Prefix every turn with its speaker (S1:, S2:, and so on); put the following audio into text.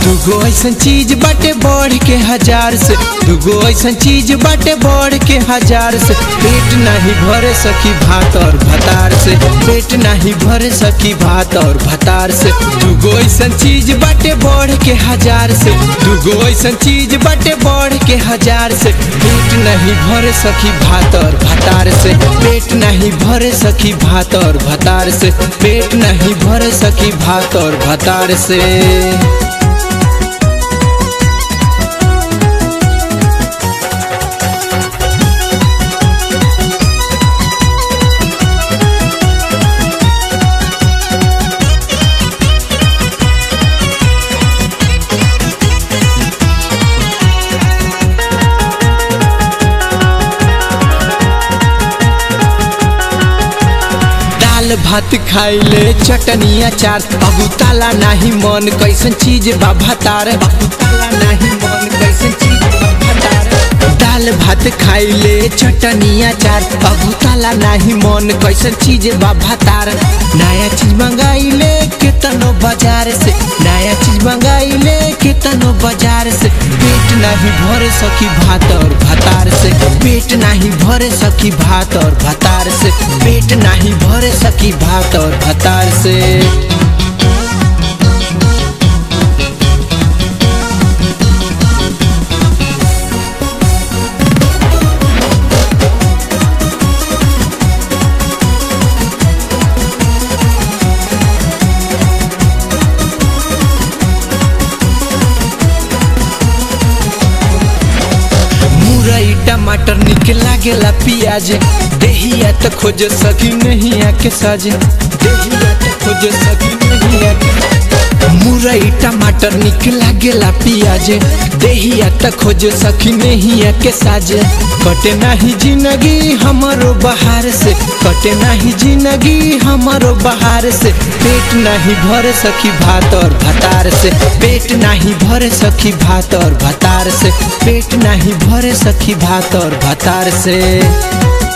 S1: दुगो ऐसन चीज बाटे बढ़ के हजार से दुगो ऐसन चीज बाटे बढ़ के हजार से पेट नहीं भरे सकी भात और भतार से पेट नहीं भरे सकी भात और भतार से दुगो ऐसन चीज बाटे बढ़ के हजार से दुगो ऐसन चीज बाटे बढ़ के हजार से पेट नहीं भरे सकी भात और भतार से पेट नहीं भरे सकी भात और भतार से पेट नहीं भरे सकी भात और भतार से दाल भात खाइले चटनी अचार अबू ताला नाही मन कैसन चीज बा भतार अबू ताला नाही मन कैसन चीज बा भतार दाल भात खाइले चटनी अचार अबू ताला नाही मन कैसन चीज बा भतार नया चीज मंगाइले केतनो बाजार से नया चीज मंगाइले केतनो बाजार से पेट नहीं भर सकी भात और भतार से पेट नहीं भर सकी भात और भतार से पेट नहीं भर सकी भात और भतार से मुरई टमाटर निक लागेला पियाज देहिया त खोज सकी नहीं आके साजे देहिया त खोज सकी नहीं आके मुरई टमाटर निक लागेला पियाज देहिया त खोज सकी नहीं आके साजे कटे नाही जिंदगी हमारो बहार से कटे नाही जिंदगी हमारो बहार से पेट नहीं भर सकी भात और भतार से पेट नहीं भर सकी भात और भतार से पेट नहीं भर सकी भात और भतार से